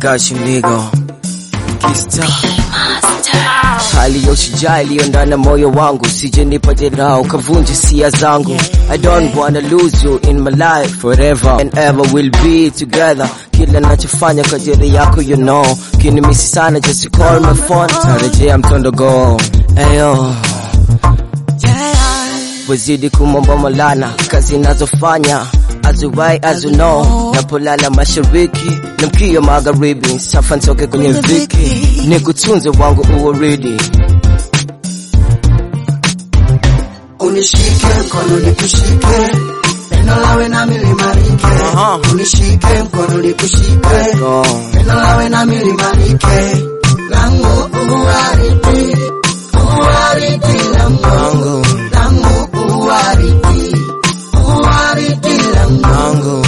got you nigga. Kista. Hali ya ushujaa iliyo ndani ya moyo wangu, sije nipa jeraha ukavunja hisia zangu. I don't wanna lose you in my life forever and ever we'll be together. Kila nachofanya kwa ajili yako you know, kinimisi sana just call my phone, tarejea mtondogo. Ayo wazidi kumomba Maulana, kazi nazofanya as you right as you know, napolala mashariki na mkia magharibi, safa nitoke kwenye viki, nikutunze wangu uwaridi Unishike mkono nikushike, pendo lawe nami limarike. Aha. Unishike mkono nikushike, oh. pendo lawe nami limarike. Langu uwaridi, uwaridi langu, wangu langu uwaridi, uwaridi langu, wangu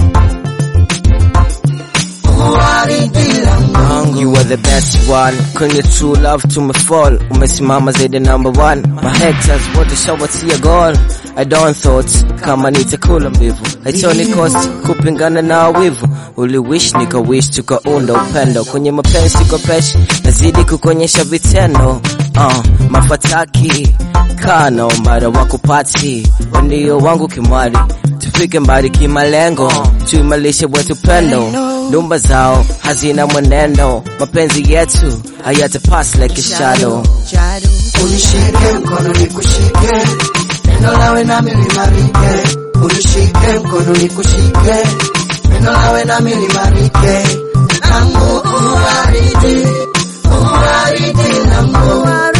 uwaridi langu. wangu you are the best one kwenye true love tumefall umesimama zaidi number one my haters wote shawatia goal I don't thought kama nitakula mbivu haitoni cost kupingana na wivu uliwish nikawish tukaunda upendo kwenye mapenzi kwa pesh nazidi kukuonyesha vitendo uh, mafataki kano mara wakupati wandio wangu kimwari tufike mbali kimalengo tuimalishe wetu pendo nyumba zao hazina mwenendo mapenzi yetu hayatapass like a shadow Unishike mkono nikushike, pendo lawe nami limarike. Unishike mkono nikushike, pendo lawe nami limarike. Langu uwaridi, uwaridi langu,